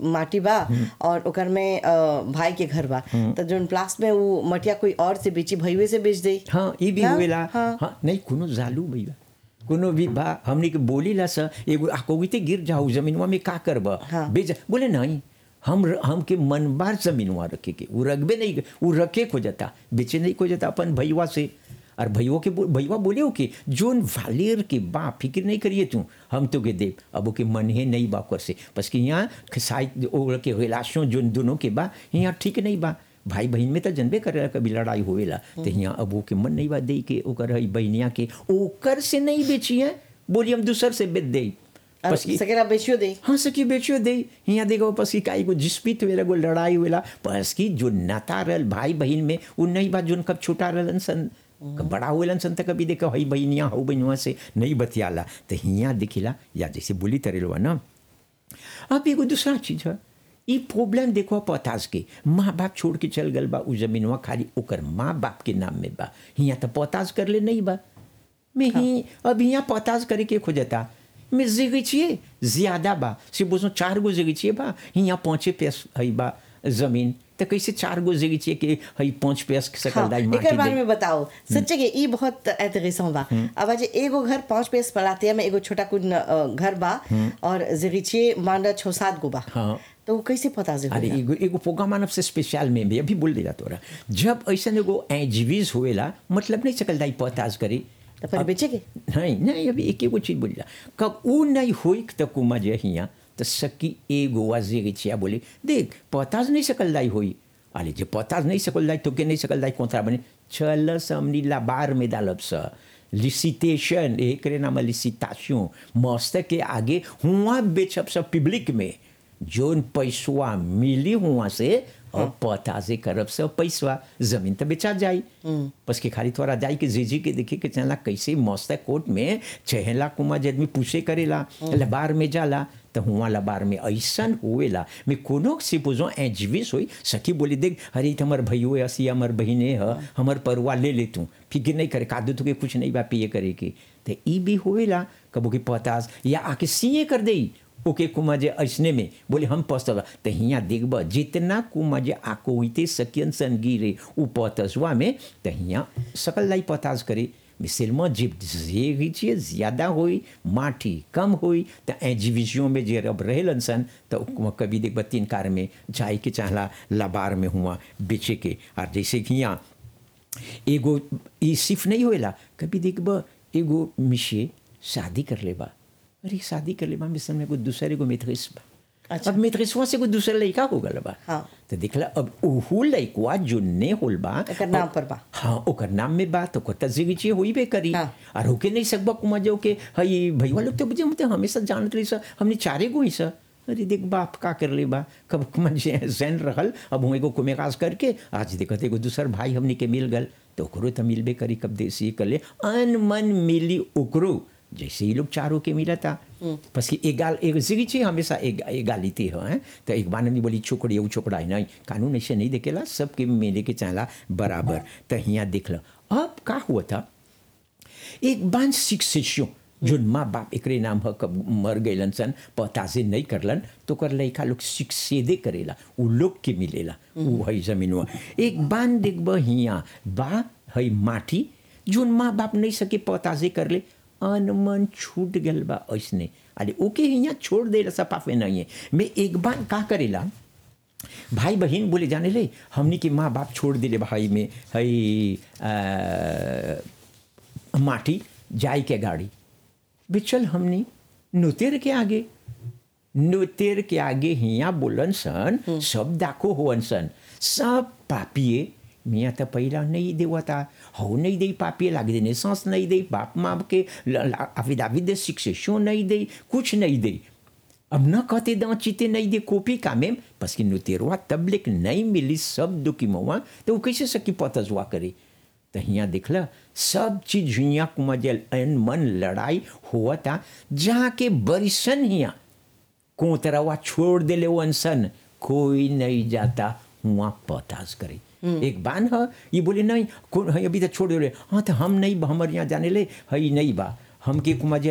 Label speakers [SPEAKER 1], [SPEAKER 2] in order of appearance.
[SPEAKER 1] माटी बा और ओकर में अ, भाई के घर बा तो जोन प्लास में वो मटिया कोई और से बेची भईवे से बेच दे
[SPEAKER 2] हाँ ये भी
[SPEAKER 1] हाँ,
[SPEAKER 2] हुएला
[SPEAKER 1] हाँ।
[SPEAKER 2] हाँ नहीं कोनो जालू भैया कोनो भी बा हमने के बोली ला सा एगो आकोगिते गिर जाओ जमीनवा में का करब
[SPEAKER 1] हाँ।
[SPEAKER 2] बेच बोले नहीं हम हमके मन बार जमीनवा रखे के वो रखबे नहीं वो रखे को जाता बेचे नहीं को जाता अपन भैया से और भैया के बो- भैया बोले हो कि जोन वालेर के बा फिक्र नहीं करिए तू हम तो के देव अब ओके मन है नहीं बा कर से बस कि यहाँ साइड ओर के रिलेशन जोन दोनों के बा यहाँ ठीक नहीं बा भाई बहन में तो जनबे करे कभी लड़ाई होवेला तो यहाँ अब ओके मन नहीं बा दे के ओकर है बहनिया के ओकर से नहीं बेची है बोली हम दूसर से बेच दे
[SPEAKER 1] और
[SPEAKER 2] बस कि
[SPEAKER 1] सकेला बेचियो दे
[SPEAKER 2] हाँ सकी बेचियो दे यहाँ देखो पस की काई को जिस्पित हुएला को लड़ाई हुएला पस की जो नाता रहल भाई बहन में वो नहीं बात जोन कब छोटा रहलन सन कब बड़ा हुएलन सन तक कभी देखो हई बहनिया हो बहनुआ से नहीं बतियाला तो यहाँ दिखिला या जैसे बोली तरेलवा ना अब एगो दूसरा चीज है ई प्रॉब्लम देखो पतास के माँ बाप छोड़ के चल गल बा उ जमीनवा खाली ओकर माँ बाप के नाम में बा हियाँ तो पतास कर ले नहीं बा मैं ही अब यहाँ पतास करे के खोजता मैं जगह छिए ज्यादा बा से बोझो चार गो जगह छिए बा यहाँ पाँचे पैस है बा जमीन तो कैसे चार गो जगह छिए कि है पाँच पैस सकल
[SPEAKER 1] हाँ,
[SPEAKER 2] दाई
[SPEAKER 1] एकर
[SPEAKER 2] माटी
[SPEAKER 1] बारे
[SPEAKER 2] दे
[SPEAKER 1] में बताओ सच्चे के ई बहुत इंटरेस्टिंग बा अब आज एगो घर पांच पेस पलातिया में एगो छोटा कुछ घर बा और जरिचे मांडा छो सात गो बा
[SPEAKER 2] हाँ।
[SPEAKER 1] तो वो कैसे पता से
[SPEAKER 2] अरे एगो एगो प्रोग्राम मानव से स्पेशल में भी अभी बोल देला तोरा जब ऐसा एगो एजीवीज होएला मतलब नहीं सकल दाई पतास करी
[SPEAKER 1] तो फिर बेचे के
[SPEAKER 2] नहीं नहीं अभी एक एगो चीज बोलिला कब ऊ नहीं होई त कुमा जे हिया तो सकी एगो वाजे के छिया बोले देख पताज नहीं सकल दाई होई अरे जे पताज नहीं सकल दाई तो के नहीं सकल दाई कोंथरा बने चल समनी लाबार में डालब स लिसिटेशन एकरे नाम लिसिटाशन मस्त के आगे हुआ बेचब सब पब्लिक में जोन पैसवा मिली हुआ से और पताजे करब से पैसवा जमीन तो बेचा जाई बस के खाली थोड़ा जाई के जीजी के देखे के चला कैसे मस्त कोर्ट में चहेला कुमा जदमी पूछे करेला लबार में जाला तो हुआ लबार में ऐसन हुएला मैं कोनो से पूछो एजविस होई सखी बोली देख अरे तो हमार भैयो है असी हमार बहिने है हमार परवा ले ले तू फिक्र नहीं करे कादू तो के कुछ नहीं बा पिए करे के तो ई भी होएला कबो के पतास या आके सीए कर देई ओके कुमा जे ऐसने में बोले हम पस्तल तो हियाँ देखब जितना कुमा जे आको हुईते सकियन सन गिरे उ पतसवा में तो हियाँ सकल लाई पताज करे मिसिलमा जिप जे छिए ज़्यादा होई माटी कम होई तो एजीविजियों में जे अब रहेलन सन तो कभी देखब तीन कार में जाए के चाहला लबार में हुआ बेचे के और जैसे कि यहाँ एगो ई सिर्फ नहीं होएला कभी देखब एगो मिशे शादी कर लेबा अरे शादी कर लेबा मिसल में एगो दूसरे एगो मेथरिस बा
[SPEAKER 1] अच्छा।
[SPEAKER 2] अब मेथरिसवा से एगो दूसरा लड़का हो गल बा
[SPEAKER 1] हाँ।
[SPEAKER 2] तो देखला अब ओहू लड़कवा जो ने होल बा
[SPEAKER 1] एकर नाम पर बा।
[SPEAKER 2] हाँ ओकर नाम में बा तो ओकर तजिगी चाहिए होई बे करी
[SPEAKER 1] हाँ।
[SPEAKER 2] और होके नहीं सकबा कुमा जो के हई भैया लोग तो बुझे हम तो हमेशा जानत रही सर हमने चारे गो ही सर अरे देख बाप का कर ले बा कब कुमा जे जैन रहल अब हम एगो कुमेकास करके आज देखत एगो दूसर भाई हमने के मिल गल तो ओकरो तो मिलबे करी कब देसी कर ले अन मन मिली ओकरो जैसे ही लोग चारों के मिला था बस कि एक गाल एक जिगी चाहिए हमेशा एक एगालिटी है हैं? तो एक बार नहीं बोली छोकड़ी वो छोकरा है नहीं कानून ऐसे नहीं देखेला सबके मिले के चाहला बराबर तो यहाँ देख लो अब का हुआ था एक बान शिक्षियों जो माँ बाप एकरे नाम ह कब मर गए सन पताजे नहीं करलन तो कर लड़का लोग शिक्षेदे करेला उ लोग के मिलेला उ है जमीनवा एक बान देखब हिया बा है माटी जोन माँ बाप नहीं सके पताजे कर ले अनमन छूट गल बा ऐसने अरे ओके हिया छोड़ दे सपाफे नहीं है मैं एक बार का करेला भाई बहन बोले जाने ले हमनी के माँ बाप छोड़ दिले भाई में हई आ, माटी जाई के गाड़ी बिचल हमनी नुतेर के आगे नुतेर के आगे हिया बोलन सन सब दाखो होवन सन सब पापिए मियाँ तो पहला नहीं देवता हो नहीं दे पापिए लाग देने सांस नहीं दे बाप माँ के अविदाविद शिक्षो नहीं दे कुछ नहीं दे अब न कहते दाँ चीते नहीं दे कॉपी का में बस कि नुतेरवा तबलिक नहीं मिली सब दुखी मवा तो वो कैसे सकी पतजवा करे तो हियाँ देखला सब चीज हियाँ कुमा जल अन मन लड़ाई हुआ था जहाँ के बरिसन हियाँ कोतरवा छोड़ देले वंसन कोई नहीं जाता हुआ पताज करे एक बान है ये बोले नहीं कौन है अभी तो छोड़ दे हाँ तो हम नहीं बा, हमर यहाँ जाने ले है नहीं बा हमके कुमा जे